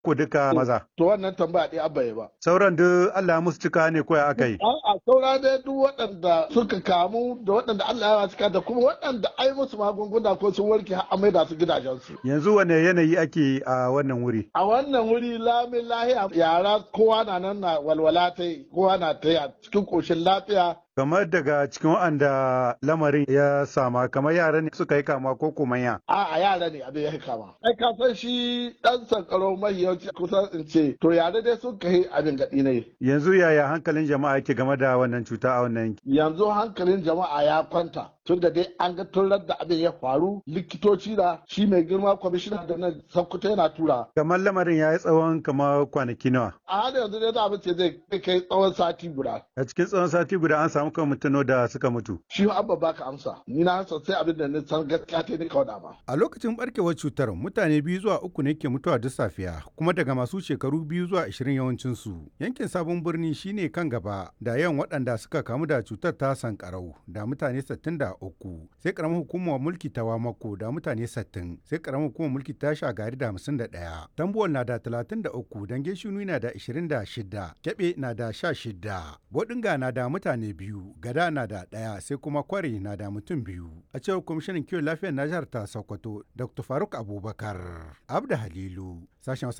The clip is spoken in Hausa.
ko duka maza? To wannan tambaya ɗaya abba ba. Sauran duk Allah musu cika ne ko ya aka yi? A'a saura dai duk waɗanda suka kamu da waɗanda Allah ya cika da kuma waɗanda ai musu magunguna ko sun warke har amai da su gidajensu. Yanzu wane yanayi ake a wannan wuri? A wannan wuri lamin lahiya yara kowa na nan na walwala ta yi kowa na ta yi a cikin ƙoshin lafiya kamar daga cikin waɗanda lamarin ya sama kamar yara ne suka yi kama ko kuma ya. A a yara ne abin ya kama. Ai ka san shi ɗan sankaro mahiyanci kusan in ce to yara dai sun kai abin gaɗi ne. Yanzu yaya hankalin jama'a yake game da wannan cuta a wannan yanki? Yanzu hankalin jama'a ya kwanta. Tun da dai an ga tun da abin ya faru likitoci da shi mai girma kwamishina da nan sankuta yana tura. Kamar lamarin ya yi tsawon kamar kwanaki nawa. A hada yanzu dai za mu ce zai kai tsawon sati guda. A cikin tsawon sati guda an samu kan mutano da suka mutu. Shi abba baka amsa. Ni na san sai abin da ni san gaskiya ta ni kauda ba. A lokacin barkewar cutar mutane biyu zuwa uku ne ke mutuwa duk safiya kuma daga masu shekaru biyu zuwa ashirin yawancin su. Yankin sabon birni shine kan gaba da yawan waɗanda suka kamu da cutar ta sankarau da mutane sittin da uku. Sai karamar hukumar mulki ta Wamako da mutane sittin. Sai karamar hukumar mulki ta Shagari da hamsin da ɗaya. Tambuwal na da talatin da uku. Dange Shinu na da ashirin da shida. Kyaɓe na da sha shida. Bodinga na da mutane biyu. Gada na da ɗaya sai kuma Kwari na da mutum biyu. A cewar kwamishinan kiwon lafiyar na jihar ta Sokoto, Dr. Faruk Abubakar. Abda Halilu, sashen